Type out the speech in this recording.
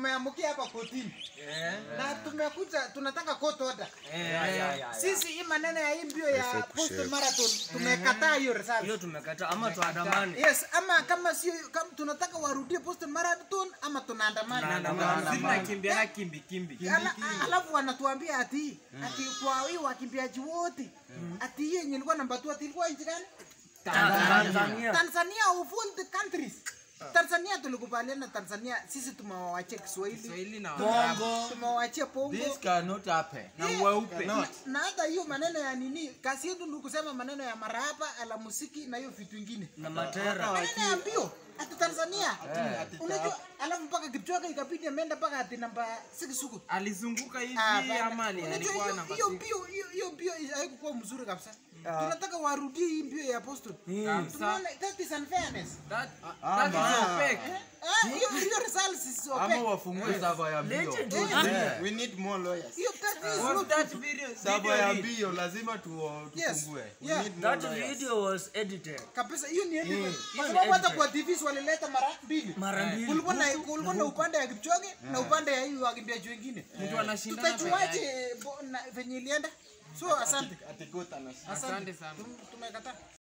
tumeamukia hapa kotini na tumekuja tunataka court order. Eh, Sisi hii maneno ya hii mbio ya Boston Marathon tumekataa hiyo result. hiyo tumekata ama tuandamane Yes, ama kama sio kama tunataka warudie Boston Marathon ama tunaandamana. Sisi nakimbiana kimbi kimbi. Ala- Alafu wanatuambia ati ati kwa hii wakimbiaji wote ati hiyo yenye ilikuwa namba 2 ati ilikuwa nchi gani? Tanzania Tanzania of all the countries. Tanzania tulikubaliana Tanzania sisi tumewawachia Kiswahili. Kiswahili na bongo Tumewachia Pongo. This cannot happen. na weupe. na hata hiyo maneno ya nini kazi yetu ni kusema maneno ya marahaba ala muziki na hiyo vitu ingine na matera maneno ya mbio ati Tanzania unajua alafu mpaka Kipchoge ikabidi ameenda mpaka ati namba 6 huko Alizunguka hivi Ah, bana. ama ali- Unajua alikuwa hiyo- namba hiyo six? mbio hiyo hiyo mbio haikuwa mzuri kabisa tunataka warudie hii mbio ya Boston Kabisa. tunaona that is unfairness That- that is opaque. Eh, hiyo hiyo results is Ama opaque wafungue sava ya mbio. Legend. Yeah. We need more lawyers. hiyo that is Was not that video- Sava video ya real? mbio lazima tu- Yes. tufungue. We Yeah. need more that lawyers. video was edited kabisa hiyo ni edited. Mm. kwa sababu hata Edited. kwa TV walileta mara mbili mara mbili kulikuwa na kulikuwa na upande ya Kipchoge na upande ya hii wakimbiaji wengine Mtu anashindana peke yake. tutajuaje bo- na- venye ilienda so asante Ati- ati Gota na- asante Asante sana. Tum- tumekataa